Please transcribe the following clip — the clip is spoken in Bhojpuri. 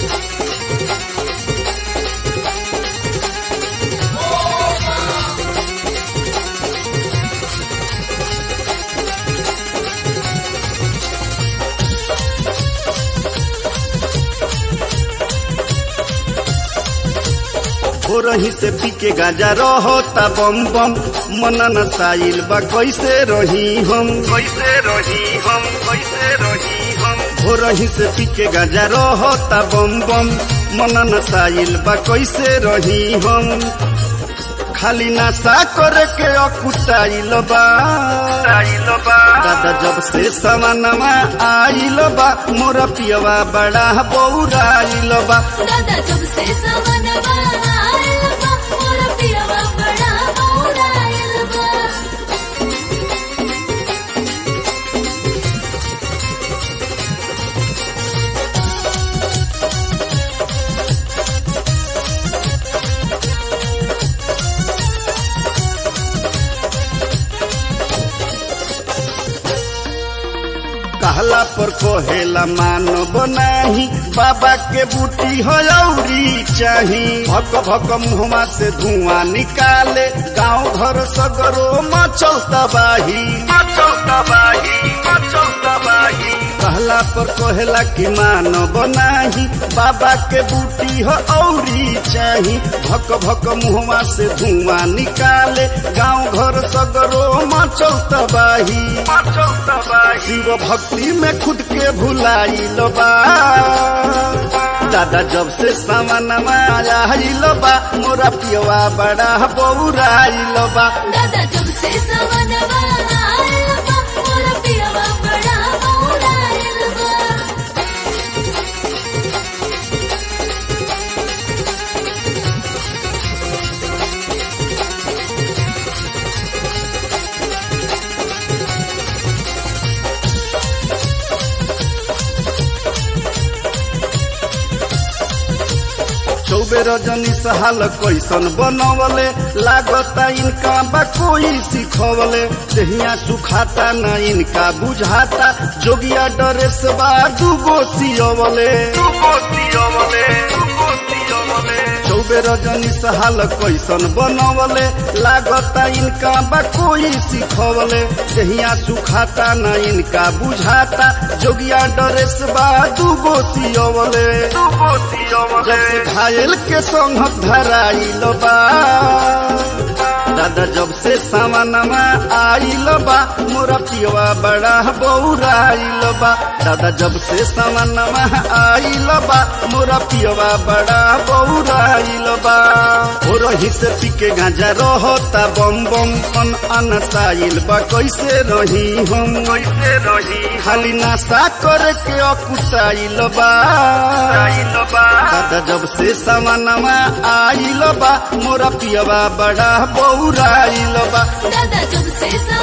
हो रही से पी के गाजा रहता बम बम मन नसाइल बा कैसे रही हम कैसे रही हम कैसे रही हम हो रही से पी के गाजा रहता बम बम मन नसाइल बा कैसे रही हम खाली नशा करे के अकुटाइल बा दादा जब से सवनमा आइल बा मोर पियवा बड़ा बौराइल बा दादा जब से सवनवा आयल बा मोर पियवा बड़ा बौरायल बा कहला पर कोहेला मानव नाही बाबा के बूटी हो औरी चाही भक भक मुहमा से धुआं निकाले गांव घर सगरो मचल तबाही मचल तबाही मचल तबाही कहला पर कोहेला की मानव नाही बाबा के बूटी हो औरी चाही भक भक मुहमा से धुआं निकाले गांव घर सगरो मचल तबाही मचल तबाही शिव भक्ति में खुद के भुलाइल बा दादा जब से सामान आइल बा मोरा पियवा बड़ा बौराइल बा दादा जब से सवनवा आयल बा मोर पियवा बड़ा बौरायल बा चौबे रजनी सहाल कैसन बनवले लागता इनका बा कोई सिखवले देहिया सुखाता न इनका बुझाता जोगिया ड्रेस बा दूगो सियवले दूगो सियवले दूगो सियवले चौबे रजनी सहाल कैसन बनवले लागता इनका बा कोई सिखवले देहिया सुखाता न इनका बुझाता जोगिया ड्रेस बा दूगो सियवले दूगो सियवले जब से घायल के संग धराइल बा दादा जब से सामानमा आइल बा मोरा पियवा बड़ा बौराइल बा दादा जब से सामानमा आइल बा मोरा पियवा बड़ा बौराइल बा हो रही से पी के गांजा रहता बम बम अन अनसाइल बा कैसे रही हम कैसे रही खाली नाशा करे के अकुटाइल बा दादा जब से सामानमा आइल बा मोरा पियवा बड़ा बौराइल बा दादा जब से